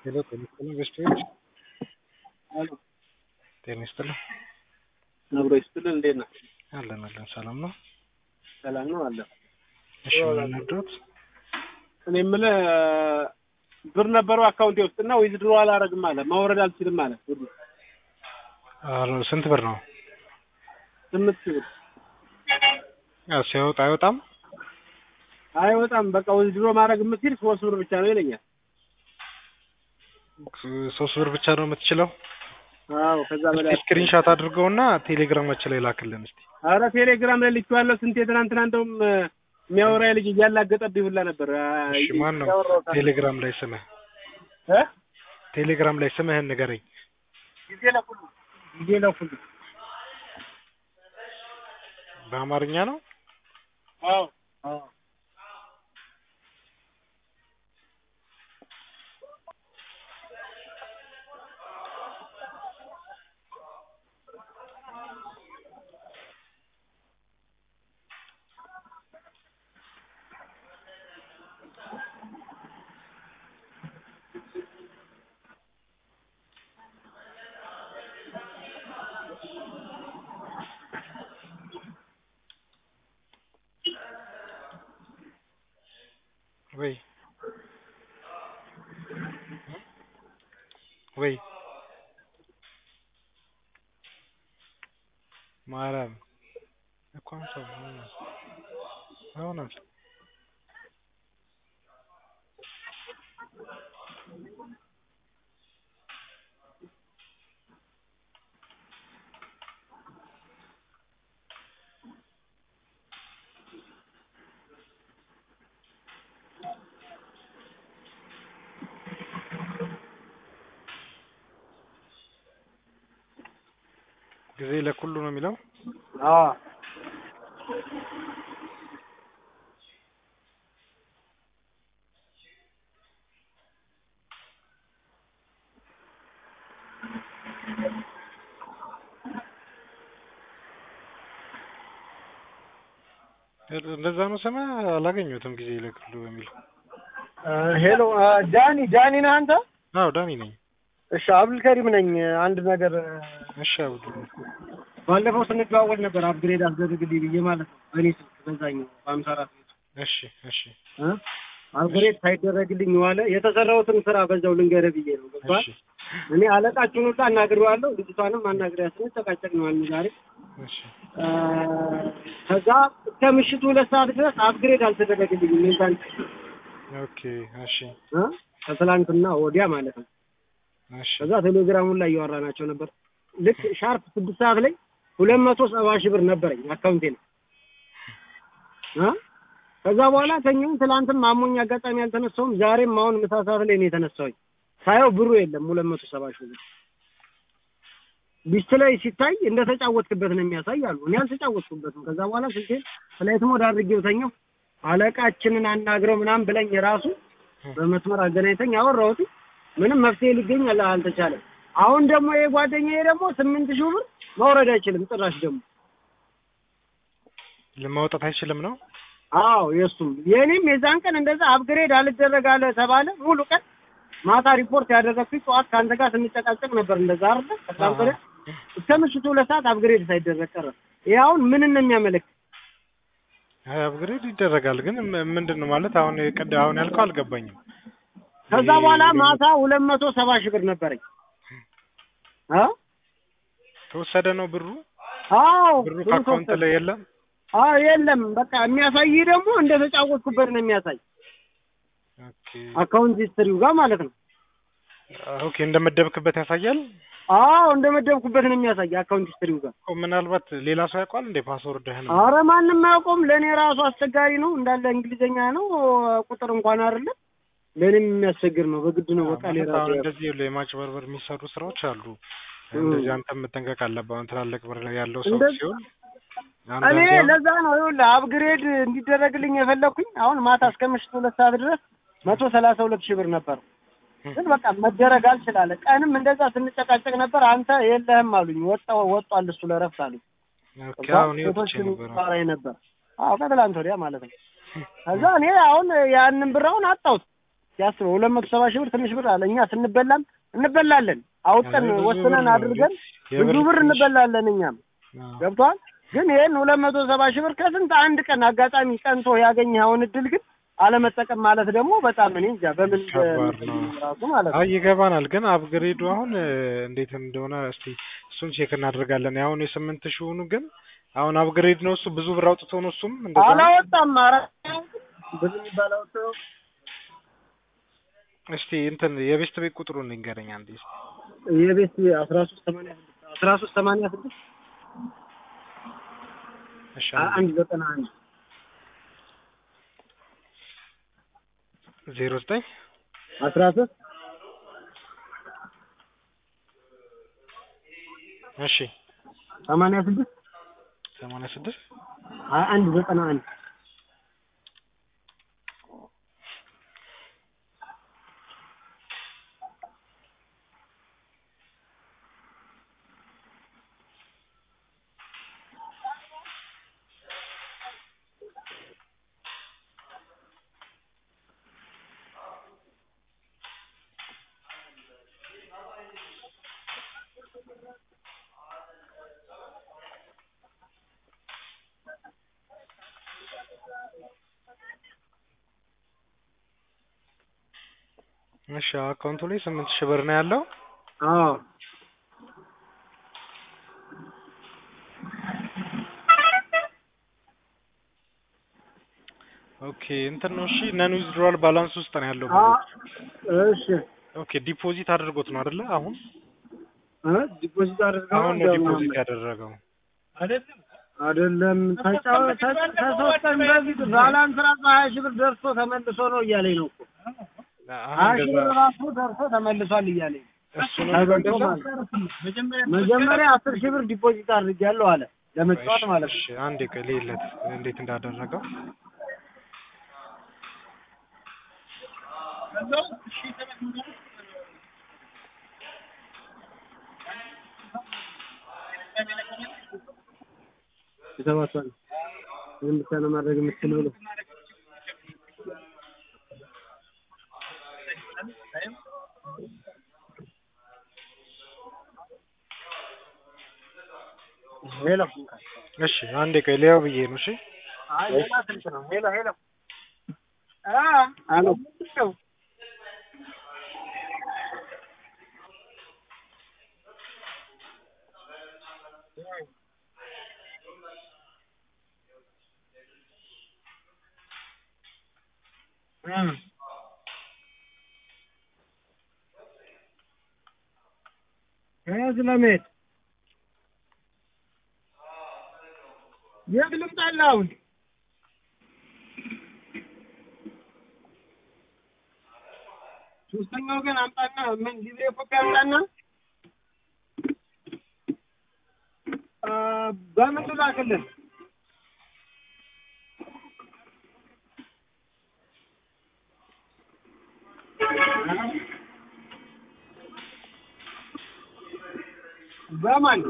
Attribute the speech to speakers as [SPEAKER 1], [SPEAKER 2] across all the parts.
[SPEAKER 1] ሄሎ ጤና ይስጥልኝ ገስቶች
[SPEAKER 2] አሎ
[SPEAKER 1] ጤና ይስጥልኝ
[SPEAKER 2] ነብሮ ይስጥልን። እንዴት ነህ?
[SPEAKER 1] አለን አለን ሰላም ነው
[SPEAKER 2] ሰላም ነው አለ።
[SPEAKER 1] እሺ ምን ነዶት
[SPEAKER 2] እኔ የምልህ ብር ነበረው አካውንቴ ውስጥ እና ዊዝድሮ አላረግም አለ ማውረድ አልችልም አለ። ብሩ
[SPEAKER 1] አረ ስንት ብር ነው
[SPEAKER 2] ስምንት ሺህ ብር
[SPEAKER 1] ያው ሲወጣ አይወጣም
[SPEAKER 2] አይወጣም። በቃ ዊዝድሮ ማድረግ የምትችል ሶስት ብር ብቻ ነው ይለኛል።
[SPEAKER 1] ሶስት ብር ብቻ ነው የምትችለው
[SPEAKER 2] አዎ ከዛ በላይ
[SPEAKER 1] እስኪ ስክሪንሻት አድርገውና ቴሌግራማችን ላይ ላክልን እስቲ
[SPEAKER 2] አረ ቴሌግራም ላይ ልኬዋለሁ። ስንቴ ትናንትና እንደውም የሚያወራ ልጅ እያላገጠብኝ ሁላ ነበር።
[SPEAKER 1] እሺ ማን ነው
[SPEAKER 2] ያወራሁት አለ።
[SPEAKER 1] ቴሌግራም ላይ ስምህ
[SPEAKER 2] እ
[SPEAKER 1] ቴሌግራም ላይ ስምህን ንገረኝ
[SPEAKER 2] ጊዜ ለሁሉ ጊዜ ለሁሉ
[SPEAKER 1] በአማርኛ ነው
[SPEAKER 2] አዎ አዎ
[SPEAKER 1] ወይ ወይ ማርያም እኮ አንሳው አሁን አንሳ ጊዜ ለኩሉ ነው የሚለው
[SPEAKER 2] አዎ
[SPEAKER 1] እንደዛ ነው ስምህ አላገኘሁትም ጊዜ ለኩሉ የሚለው
[SPEAKER 2] ሄሎ ዳኒ ዳኒ ነህ አንተ?
[SPEAKER 1] አዎ ዳኒ ነኝ
[SPEAKER 2] እሺ አብዱልከሪም ነኝ። አንድ ነገር
[SPEAKER 1] እሺ አብዱ
[SPEAKER 2] ባለፈው ስንደዋወል ነበር አፕግሬድ አስደርግልኝ ብዬ ማለት ነው። በእኔ ስልክ በዛኛው በሀምሳ አራት
[SPEAKER 1] እሺ እሺ
[SPEAKER 2] እ አፕግሬድ ሳይደረግልኝ ዋለ። የተሰራሁትን ስራ በዛው ልንገርህ ብዬ ነው። ገባህ?
[SPEAKER 1] እሺ
[SPEAKER 2] እኔ አለቃችሁን ሁሉ አናግሬዋለሁ። ልጅቷንም አናግሬያት ስንጨቃጨቅ ነው ያልን ዛሬ።
[SPEAKER 1] እሺ
[SPEAKER 2] እ ከዛ እስከ ምሽቱ ሁለት ሰዓት ድረስ አፕግሬድ አልተደረገልኝም። የዛን
[SPEAKER 1] ኦኬ እሺ
[SPEAKER 2] እ ከትላንትና ወዲያ ማለት ነው።
[SPEAKER 1] እሺ
[SPEAKER 2] ከዛ ቴሌግራሙን ላይ እያወራናቸው ነበር። ልክ ሻርፕ ስድስት ሰዓት ላይ ሁለት መቶ ሰባ ሺህ ብር ነበረኝ አካውንቴ ነው እ ከዛ በኋላ ተኛሁኝ። ትላንትም አሞኝ አጋጣሚ አልተነሳሁም። ዛሬም አሁን ምሳ ሰዓት ላይ ነው የተነሳሁኝ። ሳየው ብሩ የለም ሁለት መቶ ሰባ ሺህ ብር ሊስት ላይ ሲታይ እንደተጫወትክበት ነው የሚያሳይ አሉ። እኔ አልተጫወትኩበትም። ከዛ በኋላ ስልኬን ፍላይት ሞድ አድርጌው ተኛሁ። አለቃችንን አናግረው ምናምን ብለኝ ራሱ በመስመር አገናኝተኝ አወራሁት። ምንም መፍትሄ ሊገኝ አል- አልተቻለም። አሁን ደግሞ ይሄ ጓደኛዬ ደግሞ ስምንት ሺህ ብር መውረድ አይችልም ጭራሽ ደግሞ
[SPEAKER 1] ለማውጣት አይችልም ነው
[SPEAKER 2] አዎ የእሱም የእኔም የዛን ቀን እንደዛ አፕግሬድ አልደረግ አለ ተባለ። ሙሉ ቀን ማታ ሪፖርት ያደረግኩኝ ጠዋት ከአንተ ጋር ስንጨቃጨቅ ነበር። እንደዛ አይደለ ከትላንት ወዲያ እስከ ምሽቱ ሁለት ሰዓት አፕግሬድ ሳይደረግ ቀረ። ይሄ አሁን ምንን ነው የሚያመለክት?
[SPEAKER 1] አይ አፕግሬድ ይደረጋል ግን ም- ምንድን ነው ማለት አሁን ቅድ አሁን ያልከው አልገባኝም
[SPEAKER 2] ከዛ በኋላ ማታ ሁለት መቶ ሰባ ሺህ ብር ነበረኝ። አ
[SPEAKER 1] ተወሰደ ነው ብሩ
[SPEAKER 2] አዎ
[SPEAKER 1] ብሩ
[SPEAKER 2] ብሩ
[SPEAKER 1] ከአካውንት
[SPEAKER 2] ተወሰደ።
[SPEAKER 1] ላይ የለም
[SPEAKER 2] አዎ የለም በቃ የሚያሳይ ደግሞ እንደተጫወትኩበት ነው የሚያሳይ
[SPEAKER 1] ኦኬ
[SPEAKER 2] አካውንት ሂስትሪው ጋር ማለት ነው።
[SPEAKER 1] ኦኬ እንደመደብክበት ያሳያል
[SPEAKER 2] አዎ እንደመደብኩበት ነው የሚያሳይ አካውንት ሂስትሪው ጋር።
[SPEAKER 1] እኮ ምናልባት ሌላ ሰው ያውቋል እንዴ ፓስወርድህን
[SPEAKER 2] አረ ማንም አያውቀውም። ለእኔ ራሱ አስቸጋሪ ነው እንዳለ እንግሊዘኛ ነው ቁጥር እንኳን አይደለም ለእኔም የሚያስቸግር ነው። በግድ ነው በቃ
[SPEAKER 1] ማለት
[SPEAKER 2] ሌላ
[SPEAKER 1] አሁን እንደዚህ ይኸውልህ የማጭበርበር የሚሰሩ ስራዎች አሉ እንደዚህ አንተ መጠንቀቅ አለብህ አሁን ትላልቅ ብር ላይ ያለው ሰው
[SPEAKER 2] እንደዚህ-
[SPEAKER 1] ሲሆን
[SPEAKER 2] እኔ
[SPEAKER 1] አንዳንዴ አሁን-
[SPEAKER 2] ለዛ ነው ይኸውልህ አፕግሬድ እንዲደረግልኝ የፈለኩኝ አሁን ማታ እስከ ምሽቱ ሁለት ሰዓት ድረስ መቶ ሰላሳ ሁለት ሺህ ብር ነበር። ግን በቃ መደረግ አልችላለ። ቀንም እንደዛ ስንጨቃጨቅ ነበር። አንተ የለህም አሉኝ። ወጣ ወጧል እሱ ለረፍት አሉኝ።
[SPEAKER 1] ኦኬ አሁን ይወጥቼ ነበር
[SPEAKER 2] ባራይ ነበር። አዎ ከትላንት ወዲያ ማለት ነው። ከዛ እኔ አሁን ያንን ብር አሁን አጣሁት። አስበው ሁለት መቶ ሰባ ሺህ ብር ትንሽ ብር አለ። እኛ ስንበላም እንበላለን አውጥተን
[SPEAKER 1] ብዙ ብር
[SPEAKER 2] ወስነን
[SPEAKER 1] ነው
[SPEAKER 2] አድርገን
[SPEAKER 1] የብር
[SPEAKER 2] ብዙ ብር
[SPEAKER 1] ትንሽ-
[SPEAKER 2] እንበላለን እኛም
[SPEAKER 1] አዎ።
[SPEAKER 2] ገብቷል። ግን ይሄን ሁለት መቶ ሰባ ሺህ ብር ከስንት አንድ ቀን አጋጣሚ ቀንቶ ያገኘኸውን እድል ግን አለመጠቀም ማለት ደግሞ በጣም እኔ እንጃ በምን
[SPEAKER 1] ከባድ ነው።
[SPEAKER 2] ራሱ ማለት ነው።
[SPEAKER 1] አይ ይገባናል። ግን አፕግሬዱ አሁን እ፣ እንዴት እንደሆነ እስቲ እሱን ቼክ እናደርጋለን። አሁን የስምንት ሺውኑ ግን አሁን አፕግሬድ ነው እሱ ብዙ ብር አውጥቶ ነው እሱም እንደዛ ነው?
[SPEAKER 2] አላወጣም። ኧረ ብዙ የሚባል አውጥቶ
[SPEAKER 1] እስቲ እንትን የቤስት ቤት ቁጥሩን ንገረኝ አንዴ እስቲ።
[SPEAKER 2] የቤት አስራ ሶስት ሰማንያ ስድስት አስራ ሶስት ሰማንያ ስድስት
[SPEAKER 1] እሺ
[SPEAKER 2] አንድ ዘጠና አንድ
[SPEAKER 1] ዜሮ ዘጠኝ
[SPEAKER 2] አስራ ሶስት
[SPEAKER 1] እሺ
[SPEAKER 2] ሰማንያ ስድስት
[SPEAKER 1] ሰማንያ ስድስት
[SPEAKER 2] ሀያ አንድ ዘጠና አንድ
[SPEAKER 1] እሺ አካውንቱ ላይ ስምንት ሺህ ብር ነው ያለው።
[SPEAKER 2] አዎ
[SPEAKER 1] ኦኬ እንትን ነው እሺ ነን ዊዝድሮዋል ባላንስ ውስጥ ነው ያለው።
[SPEAKER 2] አ እሺ
[SPEAKER 1] ኦኬ ዲፖዚት አድርጎት ነው አይደለ? አሁን
[SPEAKER 2] እ ዲፖዚት አድርገው
[SPEAKER 1] አሁን ነው ዲፖዚት ያደረገው።
[SPEAKER 2] አይደለም ተጫው ተሶስት ቀን በፊት ባላንስ ራሱ ሀያ ሺህ ብር ደርሶ ተመልሶ ነው እያለኝ ነው እኮ ሀያ
[SPEAKER 1] አሁን
[SPEAKER 2] ሺህ
[SPEAKER 1] እንደዛ
[SPEAKER 2] ብር ራሱ ደርሶ ተመልሷል እያለኝ ነው።
[SPEAKER 1] እሱ ነው የሚለው እንደዛ።
[SPEAKER 2] መጀመሪያ አስር ሺህ ብር ዲፖዚት አድርጌያለሁ አለ ለመጫወት ማለት ነው።
[SPEAKER 1] እሺ አንዴ ቆይ ልይለት እንዴት እንዳደረገው።
[SPEAKER 2] የተባቷል ይህን ብቻ ነው ማድረግ የምትችል ብሎ ሄሎ
[SPEAKER 1] እሺ አንዴ ቆይ ሊያው ብዬ ነው። እሺ
[SPEAKER 2] አይ ሌላ ስልክ ነው። ሄሎ ሄሎ አ አሎ ከያዝ ለመሄድ የት ልምጣልህ አሁን? ሶስተኛ ወገን አምጣና ምን ሊብሬ ኮፒ አምጣና አ፣ በምን ልላክልህ? በማን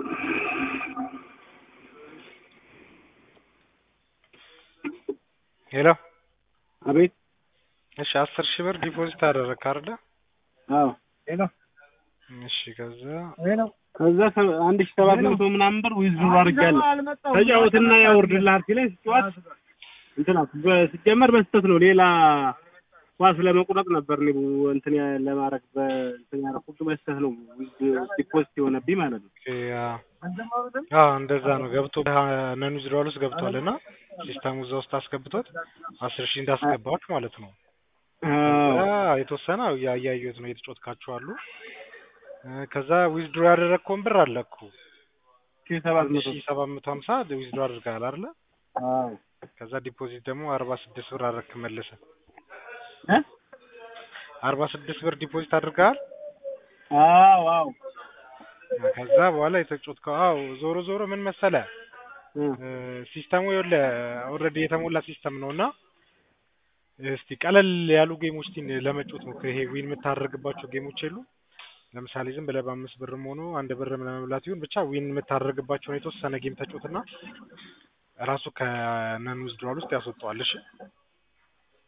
[SPEAKER 1] ሄሎ
[SPEAKER 2] አቤት
[SPEAKER 1] እሺ አስር ሺህ ብር ዲፖዚት አደረግክ አይደለ?
[SPEAKER 2] አዎ ሄሎ
[SPEAKER 1] እሺ ከዛ
[SPEAKER 2] ሄሎ
[SPEAKER 3] ከዛ ሰ- አንድ ሺህ ሰባት መቶ ምናምን ብር ዊዝድሮ አድርጌያለሁ። ተጫወትና ያወርድልሃል ሲለኝ ስጫወት እንትና በ- ሲጀመር በስህተት ነው ሌላ ኳስ ለመቁረጥ ነበር እኔ ቡ- እንትን ያ- ለማድረግ በእንትን ያደረኩት በስህተት ነው ዊዝ- ዲፖዚት የሆነብኝ ማለት ነው።
[SPEAKER 1] ኦኬ፣ አዎ አዎ እንደዛ ነው ገብቶ ነን ዊዝድሮዋል ውስጥ ገብቷል እና ሲስተሙ እዛ ውስጥ አስገብቶት አስር ሺህ እንዳስገባች ማለት ነው።
[SPEAKER 3] አዎ
[SPEAKER 1] ከዛ የተወሰነ ያ- እያየሁት ነው የተጫወትካችሁ አሉ። እ፣ ከዛ ዊዝድሮ ያደረግከውን ብር አለ እኮ
[SPEAKER 3] ሺህ ሰባት መቶ
[SPEAKER 1] ሺህ ሰባት መቶ ሀምሳ ዊዝድሮ አድርገሃል አይደለ?
[SPEAKER 3] አዎ
[SPEAKER 1] ከዛ ዲፖዚት ደግሞ አርባ ስድስት ብር አደረግክ መልሰህ
[SPEAKER 3] እ?
[SPEAKER 1] አርባ ስድስት ብር ዲፖዚት አድርገሃል።
[SPEAKER 3] አዎ አዎ
[SPEAKER 1] ከዛ በኋላ የተጫወትከው አዎ ዞሮ ዞሮ ምን መሰለህ
[SPEAKER 3] እ፣
[SPEAKER 1] ሲስተሙ ይኸውልህ ኦልሬዲ የተሞላ ሲስተም ነው እና እስቲ ቀለል ያሉ ጌሞች እስቲ ለመጫወት ሞክር። ይሄ ዊን የምታደርግባቸው ጌሞች የሉ ለምሳሌ ዝም ብለህ በአምስት ብርም ሆኖ አንድ ብርም ለመብላት ይሁን ብቻ ዊን የምታደርግባቸውን የተወሰነ ጌም ተጫወትና ራሱ ከነን ዊዝድሮዋል ውስጥ ያስወጣዋል። እሺ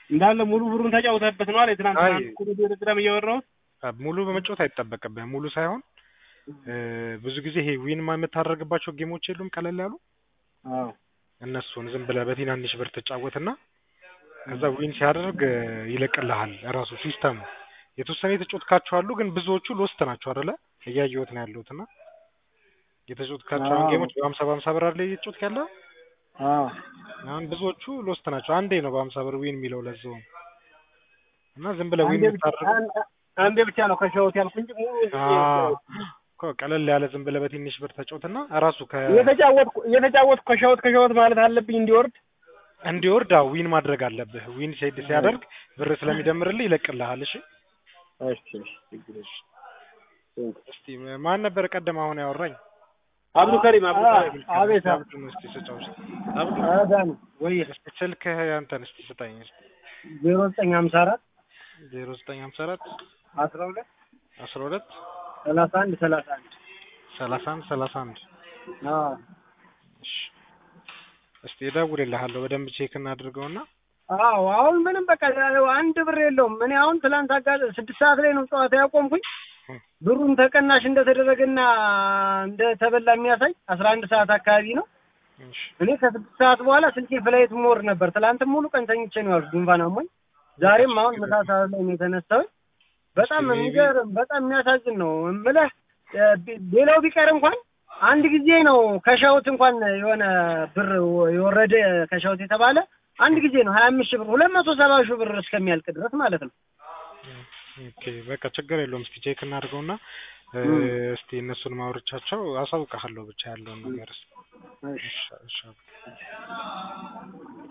[SPEAKER 3] እንዳለ ሙሉ ብሩን ተጫውተህበት ነው አለ ትናንት
[SPEAKER 1] አይ።
[SPEAKER 3] ቴሌግራም እያወራሁት
[SPEAKER 1] አ፣ ሙሉ በመጫወት አይጠበቅብህም። ሙሉ ሳይሆን እ፣ ብዙ ጊዜ ይሄ ዊን የምታደርግባቸው ጌሞች የሉም ቀለል ያሉ
[SPEAKER 3] አዎ
[SPEAKER 1] እነሱን ዝም ብለህ በትናንሽ ብር ትጫወትና ከዛ ዊን ሲያደርግ እ፣ ይለቅልሃል ራሱ ሲስተሙ። የተወሰነ የተጫወትካቸው አሉ፣ ግን ብዙዎቹ ሎስት ናቸው አይደለ? እያየሁት ነው ያለሁት እና የተጫወትካቸውን
[SPEAKER 3] አዎ።
[SPEAKER 1] ጌሞች በሀምሳ በሀምሳ ብር አይደለ እየተጫወትክ ያለው
[SPEAKER 3] አዎ
[SPEAKER 1] አሁን ብዙዎቹ ሎስት ናቸው። አንዴ ነው በሀምሳ ብር ዊን የሚለው ለዛው እና ዝም ብለህ ዊን
[SPEAKER 3] አንዴ ብቻ
[SPEAKER 1] የምታደርገው
[SPEAKER 3] አን- አንዴ ብቻ ነው ከሸወት ያልኩ እንጂ ሙሉ
[SPEAKER 1] አዎ፣ እኮ ቀለል ያለ ዝም ብለህ በትንሽ ብር ተጫወትና ራሱ ከ
[SPEAKER 3] እየተጫወትኩ እየተጫወትኩ ከሸወት ከሸወት ማለት አለብኝ እንዲወርድ
[SPEAKER 1] እንዲወርድ አዎ ዊን ማድረግ አለብህ። ዊን ሴድ ሲያደርግ ብር ስለሚደምርልህ ይለቅልሃል። እሺ
[SPEAKER 3] እሺ እሺ ችግር የለም።
[SPEAKER 1] እስቲ ማን ነበር ቀደም አሁን ያወራኝ?
[SPEAKER 3] አብዱ ከሪም አብዱ
[SPEAKER 2] አ-
[SPEAKER 3] ከሪም
[SPEAKER 2] አቤት
[SPEAKER 1] አብዱን እስቲ ስጫው እስቲ። አብዱ
[SPEAKER 2] አዳን ወይ
[SPEAKER 1] እስቲ ስልክህ አንተን እስቲ ስጠኝ እስቲ።
[SPEAKER 2] ዜሮ ዘጠኝ ሀምሳ አራት
[SPEAKER 1] ዜሮ ዘጠኝ ሀምሳ አራት
[SPEAKER 2] አስራ ሁለት
[SPEAKER 1] አስራ ሁለት
[SPEAKER 2] ሰላሳ አንድ ሰላሳ አንድ
[SPEAKER 1] ሰላሳ አንድ ሰላሳ አንድ
[SPEAKER 2] አዎ
[SPEAKER 1] እሺ እስቲ እደውልልሃለሁ በደንብ ቼክ እናድርገውና
[SPEAKER 2] አዎ አሁን ምንም በቃ አንድ ብር የለውም። እኔ አሁን ትላንት አጋ ስድስት ሰዓት ላይ ነው ጨዋታ ያቆምኩኝ። ብሩን ተቀናሽ እንደተደረገና እንደተበላ የሚያሳይ አስራ አንድ ሰዓት አካባቢ ነው።
[SPEAKER 1] እሺ
[SPEAKER 2] እኔ ከስድስት ሰዓት በኋላ ስልኬ ፍላይት ሞር ነበር። ትላንትም ሙሉ ቀን ተኝቼ ነው ያልኩት ጉንፋን አሞኝ። ዛሬም አሁን ምሳ ሰዓት ላይ ነው የተነሳሁኝ። በጣም
[SPEAKER 1] እስኪ maybe-
[SPEAKER 2] የሚገርም በጣም የሚያሳዝን ነው የምልህ። እ፣ ቢ- ሌላው ቢቀር እንኳን አንድ ጊዜ ነው ከሻውት እንኳን የሆነ ብር የወረደ ከሻውት የተባለ አንድ ጊዜ ነው ሀያ አምስት ሺህ ብር ሁለት መቶ ሰባ ሺህ ብር እስከሚያልቅ ድረስ ማለት ነው።
[SPEAKER 1] ኦኬ በቃ ችግር የለውም። እስቲ ቼክ እናድርገውና እ፣
[SPEAKER 2] እም።
[SPEAKER 1] እስቲ እነሱን ማውርቻቸው አሳውቅሃለሁ ብቻ ያለውን ነገር።
[SPEAKER 2] እሺ።
[SPEAKER 1] እሺ እሺ